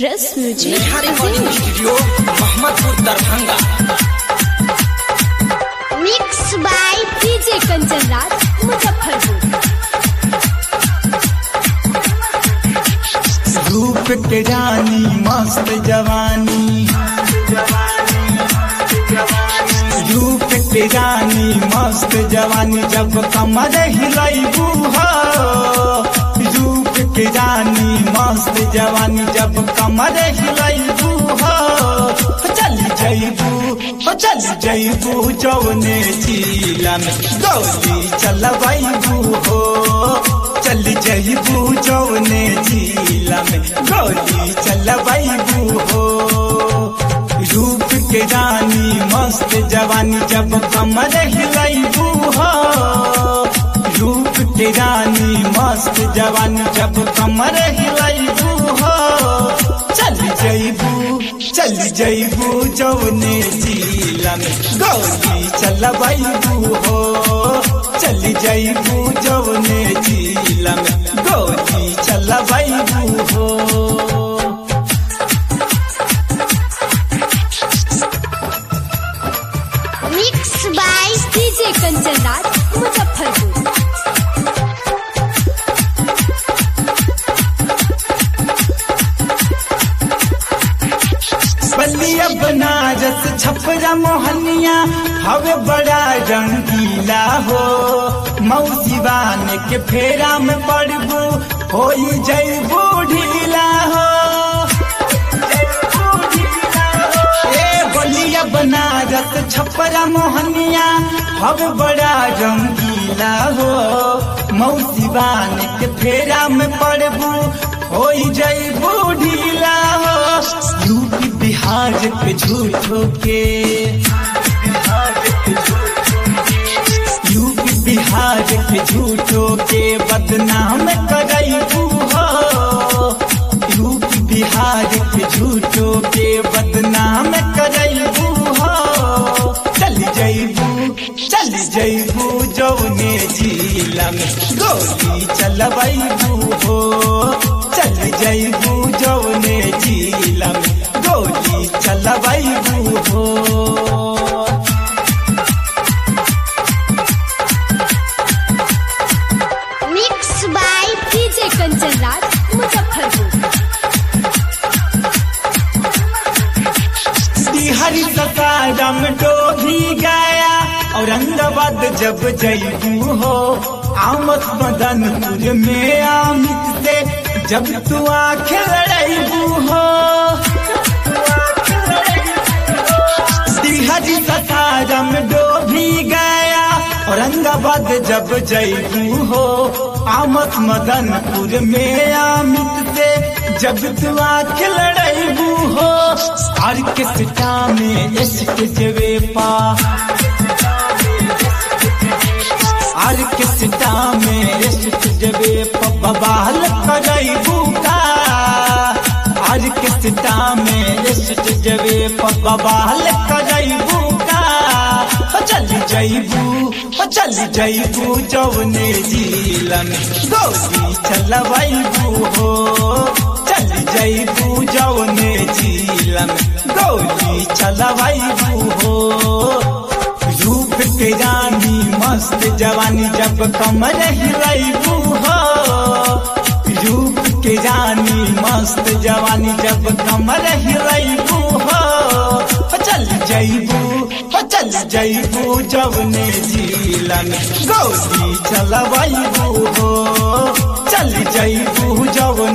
रस music Bihar recording studio Mohammadpur Darbhanga mix by DJ Kanchan Raj Muzaffarpur रूप के रानी मस्त जवानी रूप के रानी मस्त जवानी जब कमर हिलैबू हो रूप के रानी मस्त जवानी जब कमर हिलैबू हो चल जैबू हो चल जैबू जौने जिला में गौरी चलबैबू हो चल जैबू जौने जिला में गौरी चलबैबू हो रूप के रानी मस्त जवानी जब कमर हिलैबू हो रूप के रानी मस्त जवानी जब कमर हिलैबू हो चल जैबू चल जैबू जौने जिला में गौरी चलबैबू हो चल जैबू जौने जिला में गौरी चलबैबू हो mix by DJ Kanchan Raj Muzaffarpur Ballia Banaras Chapra Mohania हवे बड़ा रंगीला हो मौसीवान के फेरा में पड़बू हो जैबू ढीला हो ए बलिया बनारस छपरा मोहनिया हवे बड़ा रंगीला हो मौसीवान के फेरा में पड़बू हो जैबू ढीला हो यूपी बिहार पे झूठो के यूपी बिहार पे झूठो के बदनाम करैबू हो यूपी बिहार पे झूठो के बदनाम करैबू हो चल जैबू चल जैबू जौने जिला में गोली चलबैबू हो चल जैबू जौने जिला में गोली चलबैबू हो mix by DJ Kanchan Raj Muzaffarpur हरी सतारम डोभी गया औरंगाबाद जब जैबू हो आमद मदनपुर में आमित से जब तू आँख लड़ैबू हो हरी सतारम डोभी गया औरंगाबाद जब जैबू हो आमद मदनपुर में आमित से जब तू आँख लड़ैबू हो आर के सिटा में इश्क जवे पा आर के सिटा में इश्क जवे बबाल करैबू का आर के सिटा में इश्क जवे बबाल करैबू का हो चल जैबू हो चल जैबू जौने जिला में गोली चलबैबू हो चल जैबू जौने जिला में गोली चलबैबू हो रूप के रानी मस्त जवानी जब कमर हिलैबू हो रूप के रानी मस्त जवानी जब कमर हिलैबू हो हो चल जैबू हो चल जैबू जौने जिला में गोली चलबैबू हो चल जैबू जौने